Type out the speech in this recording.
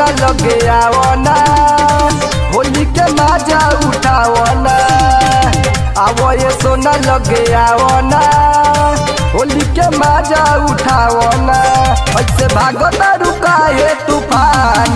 सोना लगे आवना होली के मजा उठावना आवो ये सोना लगे आवना होली के मजा उठावना ऐसे भागता रुका है तूफान